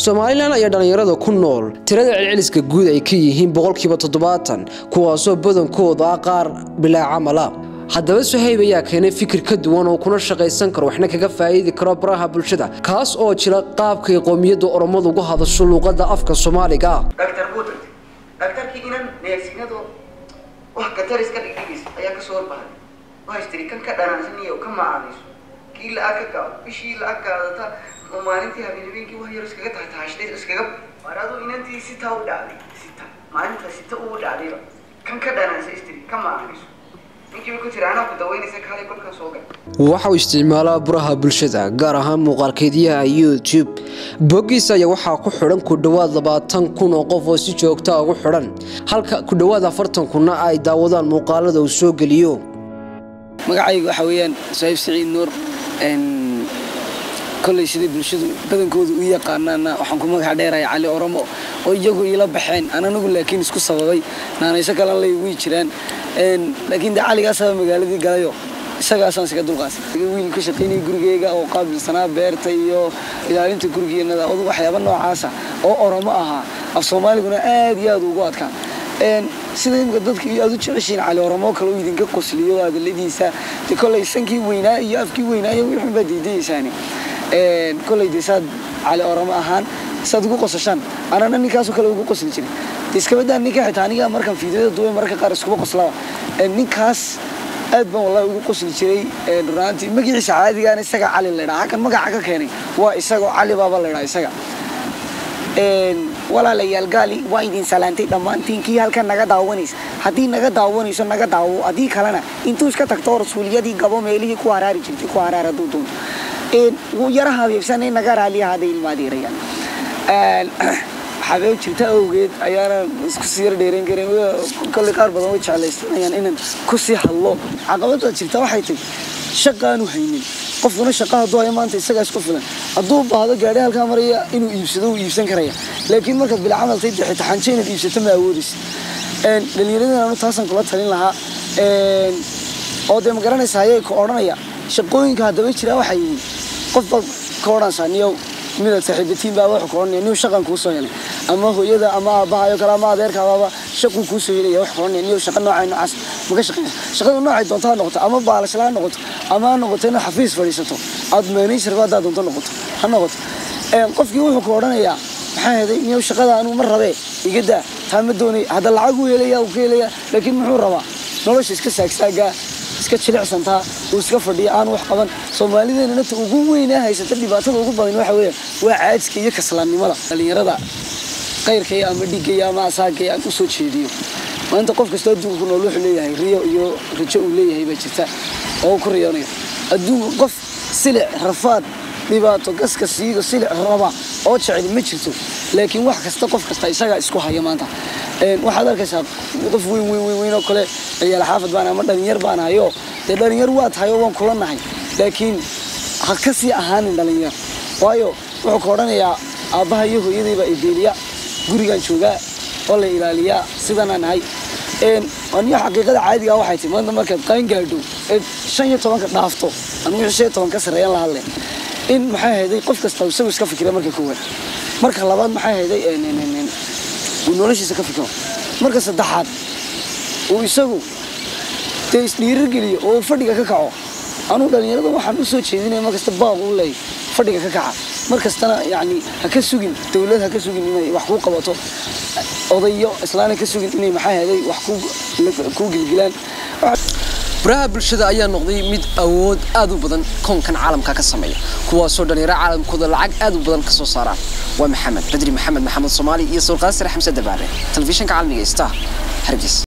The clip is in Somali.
somalilan ayaa dhallinyarada ku nool tirada celceliska guud ay ka yihiin boqolkiiba toddobaatan kuwaasoo badankooda ah qaar bilaa camala haddaba suhayb ayaa keenay fikir ka duwan oo kuna shaqaysan karo waxna kaga faa'iidi karo baraha bulshada kaas oo jira qaabkay qoomiyadda oromadu uga hadasho luuqadda afka soomaaliga dhaktar buu tagtay dhaktarkii inan neersinado wax katar iska dhigdhigaysa ayaa kasoo horbaxay waxay tiri kan ka dhanaansan iyo ka macaanayso kii la-ag ka gaado bishii la-ag gaadata oo maalintii habeenhabeenkii wax yar iskaga taxtaxashtay iskaga waar aduu inantii sitaa u dhacday sita maalinta sita uu dhacdayba kan ka dhanaansa istiri ka macaanayso ninkiiba ku tiri anaa ku daweynaysa kaalay kolkan soo gal waxa uu isticmaalaa baraha bulshada gaar ahaan muuqaalkeedyaha youtube boggiisa ayaa waxaa ku xidhan ku dhowaad labaatan kun oo qof oo si joogtaa ugu xidhan halka ku dhowaad afartan kunna ay daawadaan muuqaalada uu soo geliyo magacayga waxaa weeyaan sahiib siciid nuur koley sidai bulshadu badankooda u yaqaanaana waxaan ku magaca dheeraya cali oromo oo iyagu iila baxeen aan anigu laakiin isku sababay naanayso kalan lay wii jiraan laakiin de caligaasaba magaaladii galayo isagaasaan iskaga dulqaasay wiil ka shaqaynaya gurigeyga oo qaabilsanaa beerta iyo ilaalinta gurigiiyo nadaafadu waxyaaba noocaasa oo oromo ahaa af soomaaliguna aad iyo aad ugu adkaa sida imika dadka aad u jeceshiin cali oromo kale uu idinka qosliyo adaladiisa de koley sankii weynaa iyo afkii weynaa iyo wixun baa diidayaysaani koley de saad cali oromo ahaan saad ugu qosashaan anana ninkaasoo kale ugu qosli jiray de iskabadaa ninka xitaa aniga markaan fiidiyada duubay mararka qaar iskuba qoslaba ninkaas aad baan wallahi ugu qosli jiray runaantii magaciisa caadigaana isaga cali la ydhaa halkan magaca ka keenay waa isagoo cali baaba la ydhaa isaga walaalayaal gaali waa idin salaantay dhammaantiin kii halkan naga daawanaysa haddii naga daawanayso naga daawo haddii kalena intuu iska tagto rasuuliyadii gabo meelihii ku haraari jirtay ku haraar hadduu doonto wuu yara habeebsanay naga raaliya hadday ilmaadeerayaan xabeeb jirta awgeed ayaana isku sii yar dheerayn karin kolley qaar badan way jeclaysanayaan inaan ku sii hadlo caqabada jirta waxay tahay shaqaanu haynin qofkuna shaqa hadduu hayo maanta isagaa isku filan hadduu baahdo gaadhi halkaa maraya inuu iibsado wuu iibsan karaya laakiin markaad bila camal tay dixi taxanjo inaad iibsato ma awoodaysa dhallinyaradan anu taasaan kula talin lahaa oo dee ma garanaysa ayay ku odhanaya shaqooyinka haddaba jira waxay yihiin qof baad ka odhanaysaa niyow midaad saaxiibatiin baa wuxuu ka odhanaya niyow shaqan kuu soo helay ama hooyada ama aabbahayo kale ama adeerkaabaaba shaquu kuu soo helaya wax ka odhanaya niyow shaqa noocay noocaas maka shaqeynaysa shaqada noocay doonto ha noqoto ama baalashala ha noqoto ama ha noqoto inaad xafiis fadhiisato aad managerba haddaad doonto noqoto ha noqoto qofkii wuxuu ka odhanayaa maxaa heday niyow shaqada anuu ma rabee iga daa taa ma doonay hadda lacag uu helaya uu ka helaya laakiin muxuu rabaa nolosha iska saagsaagaa iska jilicsantaa uu iska fadhiya aan wax qaban soomaalideenana ta ugu weynaa haysata dhibaatada ugu badan waxa weeyaan waa caajka iyo kaslaannimada dhallinyarada qayrkaya ama dhigaya ama asaagaya aan u soo jeediyo maanta qof kastoo adduunka ku nool wuxuu leeyahay riyo iyo rajo uu leeyahay baa jirta oo uu ku riyoonayo adduunka qof silic rafaad dhibaato gaska siido silic raba oo jecel ma jirto laakiin wax kasta qof kasta isagaa isku haya maanta waxaad arkaysaa qof weyn weyn weyn weyn oo kale ciyaal xaafad baan ama dhalinyar baan hayo dee dhalinyar waa tahay oo waan kula nahay laakiin ha ka sii ahaanin dhalinyar waayo wuxuu ka odhanayaa aabbaha iyo hooyadayba ideeliya gurigaan joogaa oo la ilaaliyaa sidanaan nahay aniyo xaqiiqada caadiga waxay tahay maanta markaad qaan gaadho eed shan iyo tobanka dhaafto anigu wixii shan iyo toban ka sarreeyaan la hadle in maxay hayday qof kasta isagu iska fikira marka koowaad marka labaad maxay hayday uu noloshiisa ka fikiro marka saddexaad uu isagu dee isdhiirigeliyo oo uu fadhiga ka kaco anugu dhallinyarada waxaan u soo jeedinaya markasta baaq uu leeyahy fadhiga ka kaca mar kastana yacni ha ka sugin dowlad ha ka sugin inay wax kuu qabato odayo islaana ka sugin inay maxaa heday wax kuu gilgilaan baraha bulshada ayaa noqday mid awood aad u badan koonkan caalamka ka sameeya kuwaasoo dhallinyaro caalamkooda lacag aad u badan ka soo saaraan waa maxamed badri maxamed maxamed soomaali iyo sawirqaasir xamse dabaare telefishinka caalamiga star hargeysa